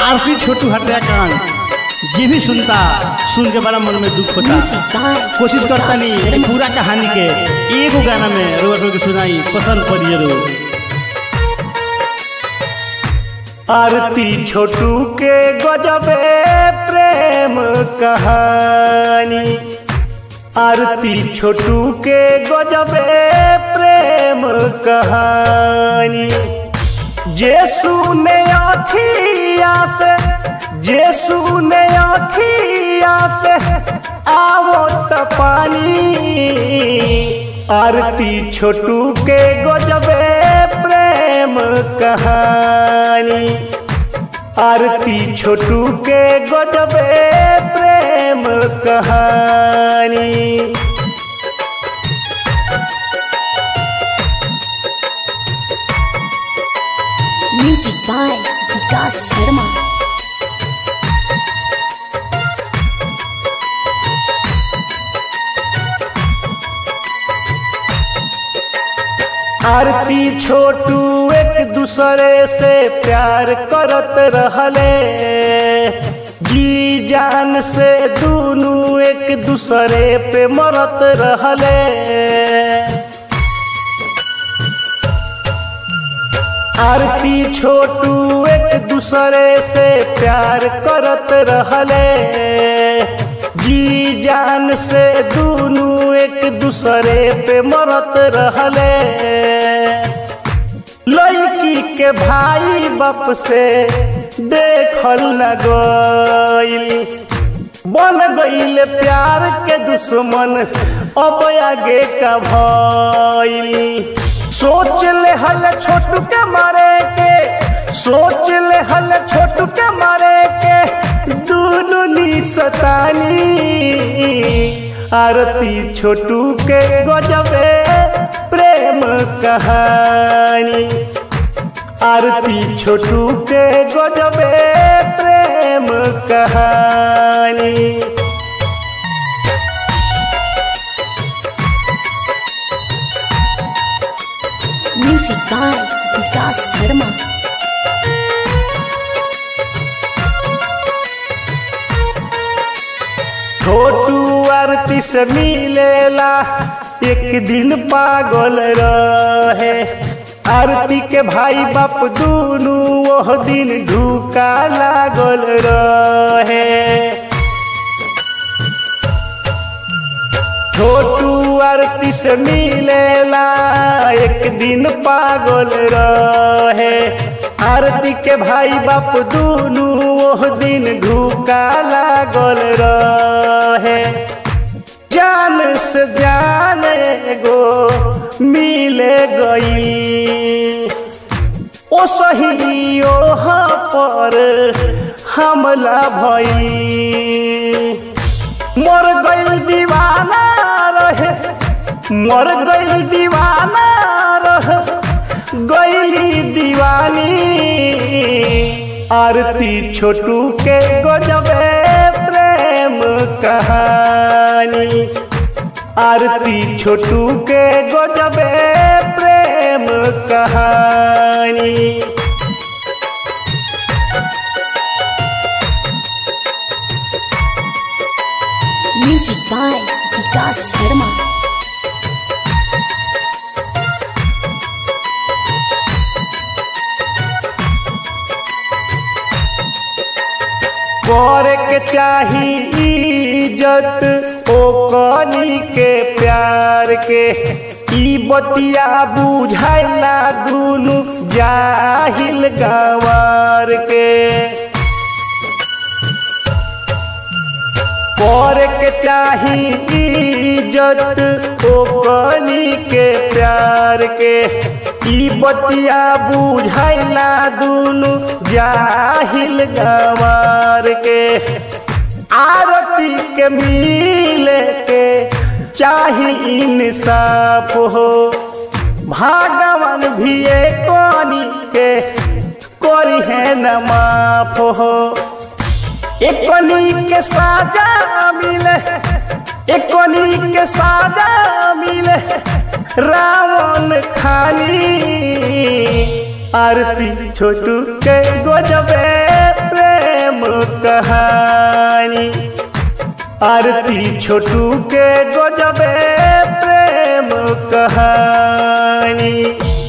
आरती छोटू हत्याकांड जे भी सुनता सुन के बड़ा मन में दुख होता कोशिश करता नहीं पूरा कहानी के एगो गाना में रोज रोज सुनाई पसंद पड़ी जरूर आरती छोटू के गजबे प्रेम कहानी आरती छोटू के गजबे प्रेम कहानी जे सुने अखिया से जे सुने अखिया से आवो त पानी आरती छोटू के गजबे प्रेम कहानी आरती छोटू के गजबे प्रेम कहानी Music by Vikas Sharma. आरती छोटू एक दूसरे से प्यार करत रहले जी जान से दोनों एक दूसरे पे मरत रहले आरती छोटू एक दूसरे से प्यार करत रहले जी जान से दोनों एक दूसरे पे मरत रहले लड़की के भाई बाप से देखल न गईल बन गईल प्यार के दुश्मन अब आगे का भइल सोच ले हल छोटू के मारे के सोच ले हल छोटू के मारे के दोनों नी सतानी आरती छोटू के गजबे प्रेम कहानी आरती छोटू के गजबे प्रेम कहानी Music by Vikas Sharma. छोटू आरती से मिलेला एक दिन पागल रहे आरती के भाई बाप दोनों वह दिन धूका लागल रहे छोटू आरती से मिलेला एक दिन पागल रहे आरती के भाई बाप दोनों वह दिन धूका लागल रहे जान से जान गो मिले गई ओ सही ओह पर हमला भई मर गइल दीवाना रहे मर गइल दीवाना रहे गइली दीवानी आरती छोटू के गजबे प्रेम कहानी आरती छोटू के गजबे प्रेम कहानी Music by Vikas Sharma. करे के चाही इज्जत ओ कनी के प्यार के ई बतिया बुझाइला दुनु जाहिल गवार के करे के चाही इज्जत ओ कनी के प्यार के ई बतिया बुझाइला दुनु जाहिल गवार के आरती के मिले के चाही इंसाफ हो भगवान भी कोनी के कोरी है न माफ हो एकनी के साजा मिले एकनी के साजा मिले रावण खानी आरती छोटू के गजबे प्रेम प्रेम कहानी आरती छोटू के गजबे प्रेम कहानी